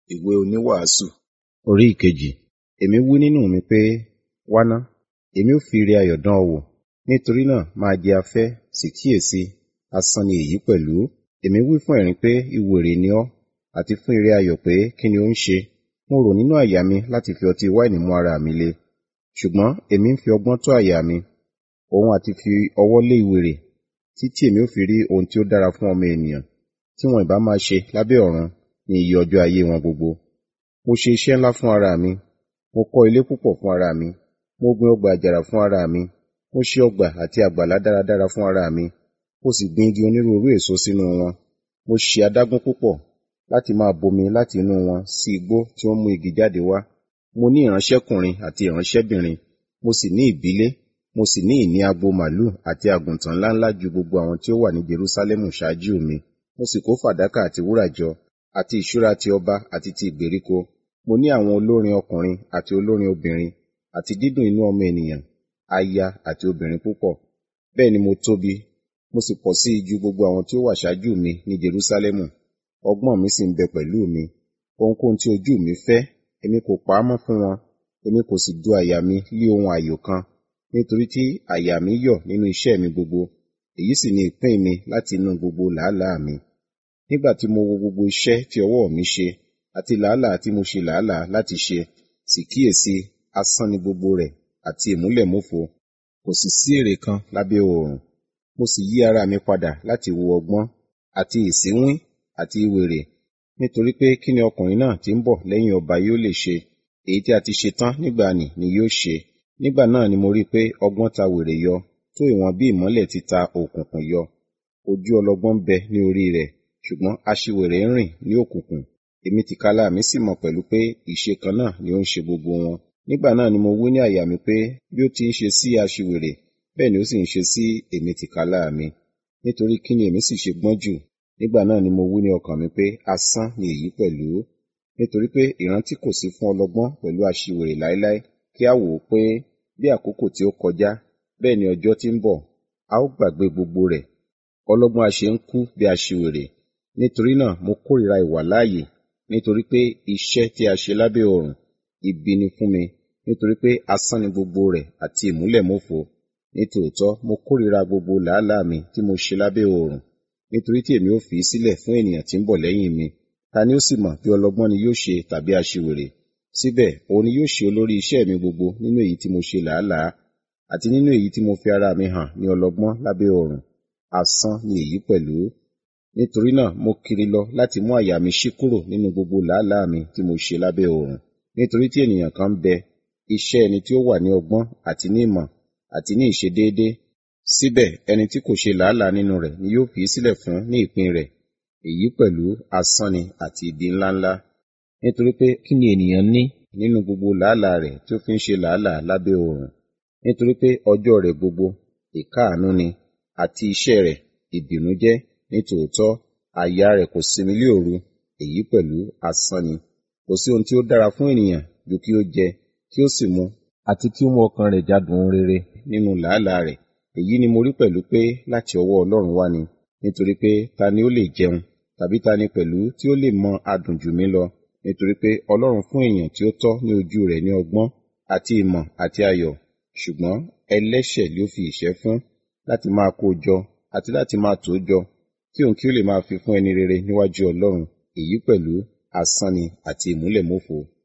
ìwé oníwàásù orí ìkejì èmi wí nínú mi pé wá ná èmi ó fi ire ayọ̀ dán ọ wò nítorí náà máa jẹ afẹ́ sì kíyèsí asán ni èyí pẹ̀lú èmi wí fún ẹ̀rín pé ìwèrè ni ọ́ àti fún ire ayọ̀ pé kí ni ó ń ṣe mo rò nínú àyà mi láti fi ọtí wáìnì mú ara mi le ṣùgbọ́n èmi ń fi ọgbọ́n tó àyà mi òun àti fi ọwọ́ lé ìwèrè títí èmi ó fi rí ohun tí ó dára fún ọmọ ènìyàn tí wọn ìbá máa ṣe lábẹ́ ọ̀run ní iye ọjọ́ ayé wọn gbogbo mo ṣe iṣẹ́ ńlá fún ara mi mo kọ́ ilé púpọ̀ fún ara mi mo gbin ọgbà àjàrà fún ara mi mo ṣe ọgbà àti àgbàlá dáradára fún ara mi mo sì gbin igi onírúurú èso sínú wọn mo ṣe adágún púpọ̀ láti máa bomi láti inú wọn sí igbó tí ó ń mú igi jáde wá mo ní ìránṣẹ́kùnrin àti ìránṣẹ́bìnrin mo sì ní ìbílé mo sì ní ìní agbo màlúù àti àgùntàn ńláńlá ju gbogbo àwọn tí ó wà ní Jerúsálẹ́mù ṣáájú mi mo sì kó fàdákà àti wúrà jọ àti ìṣúra ti ọba àti ti ìgbèríko mo ní àwọn olórin ọkùnrin àti olórin obìnrin àti dídùn inú ọmọ ènìyàn aya àti obìnrin púpọ̀ bẹ́ẹ̀ ni mo tóbi mo sì pọ̀ sí i ju gbogbo àwọn tí ó wà ṣáájú mi ní Jerúsálẹ́mù ọgbọ́n mi sì ń bẹ pẹ̀lú mi ohunkóhun tí ojú mi fẹ́ èmi kò pa á mọ́ fún wọn èmi kò sì du àyà mi lé ohun àyò kan nítorí tí àyà mi yọ̀ nínú iṣẹ́ mi gbogbo èyí sì ni ìpín mi láti inú gbogbo làálàá mi nígbà tí mo wo gbogbo iṣẹ́ tí ọwọ́ mi ṣe àti làálàá tí mo ṣe làálàá láti ṣe sì kíyèsí asán ni gbogbo rẹ̀ àti ìmúlẹ̀mófo kò sì sí èrè kan lábẹ́ oòrùn mo sì yí ara mi padà láti wo ọgbọ́n àti ìsínwín àti ìwèrè nítorí pé kí ni ọkùnrin náà tí ń bọ̀ lẹ́yìn ọba yóò lè ṣe èyí tí a ti ṣe tán nígbà nì ni yóò ṣe nígbà náà ni mo rí i pé ọgbọ́n ta wèrè yọ tó ìwọ̀n bí ìmọ́lẹ̀ ti ta òkùnkùn yọ ojú ọlọ́gbọ́n bẹ ní orí rẹ̀ ṣùgbọ́n aṣiwèrè ń rìn ní òkùnkùn èmi tìkálà mi sì mọ̀ pẹ̀lú pé ìṣe kan náà ni ó ń ṣe gbogbo wọn nígbà náà ni mo wí ní àyà mi pé bí ó ti ń ṣe sí aṣiwèrè bẹ́ẹ̀ ni ó sì ń ṣe sí èmi tìkálà mi nítorí kí ni èmi sì ṣe gbọ́n jù nígbà náà ni mo wí ní ọkàn mi pé asán ni èyí pẹ̀lú nítorí pé ìrántí kò sí fún ọlọ́gbọ́n pẹ̀lú aṣiwèrè láéláé kí a wò ó pé bí àkókò tí ó kọjá bẹ́ẹ̀ ni ọjọ́ tí ń bọ̀ a ó gbàgbé gbogbo rẹ̀ ọlọ́gbọ́n a ṣe ń kú bí aṣiwèrè nítorí náà mo kórìíra ìwà láàyè nítorí pé iṣẹ́ tí a ṣe lábẹ́ ọ̀run ibi ni fún mi nítorí pé asán ni gbogbo rẹ̀ àti ìmúlẹ̀mófo nítòótọ́ mo kórìíra gbogbo làálàá mi tí mo ṣe lábẹ́ ọ̀run nítorí tí èmi ó fi í sílẹ̀ fún ènìyàn tí ń bọ̀ lẹ́yìn mi ta ni ó sì mọ̀ bí ọlọ́gbọ́n ni yóò ṣe tàbí aṣiwèrè síbẹ̀ òun ni yóò ṣe olórí iṣẹ́ mi gbogbo nínú èyí tí mo ṣe làálàá àti nínú èyí tí mo fi ara mi hàn ní ọlọ́gbọ́n lábẹ́ ọ̀run asán ni èyí pẹ̀lú nítorí náà mo kiri lọ láti mú àyà mi ṣí kúrò nínú gbogbo làálàá mi tí mo ṣe lábẹ́ ọ̀run nítorí tí ènìyàn kan ń bẹ iṣẹ́ ẹni tí ó wà ní ọgbọ́n àti ní ìmọ̀ àti ní ìṣedéédé síbẹ̀ ẹni tí kò ṣe làálàá nínú rẹ̀ ni yóò fi í sílẹ̀ fún ní ìpín rẹ̀ èyí pẹ̀lú asán ni àti ìdí ńláńlá nítorí pé kí ni ènìyàn ní nínú gbogbo làálàá rẹ̀ tí ó fi ń ṣe làálàá lábẹ́ ọ̀run nítorí pé ọjọ́ rẹ̀ gbogbo ìkáàánú ni àti iṣẹ́ rẹ̀ ìbìnújẹ́ nítòótọ́ àyà rẹ̀ kò sinmi lé òru èyí pẹ̀lú asán ni kò sí ohun tí ó dára fún ènìyàn ju kí ó jẹ kí ó sì mu àti kí ó mú ọkàn rẹ̀ jádùn ohun rere nínú làálàá rẹ̀ èyí ni mo rí pẹ̀lú pé láti ọwọ́ Ọlọ́run wá ni nítorí pé ta ni ó lè jẹun tàbí ta ni pẹ̀lú tí ó lè mọ adùn jù mí lọ nítorí pé Ọlọ́run fún èèyàn tí ó tọ́ ní ojú rẹ̀ ní ọgbọ́n àti ìmọ̀ àti ayọ̀ ṣùgbọ́n ẹlẹ́ṣẹ̀ ló fi ìṣẹ́ fún láti máa kó jọ àti láti máa tó jọ kí òun kí ó lè máa fi fún ẹni rere níwájú Ọlọ́run èyí pẹ̀lú asán ni àti ìmúlẹ̀mófo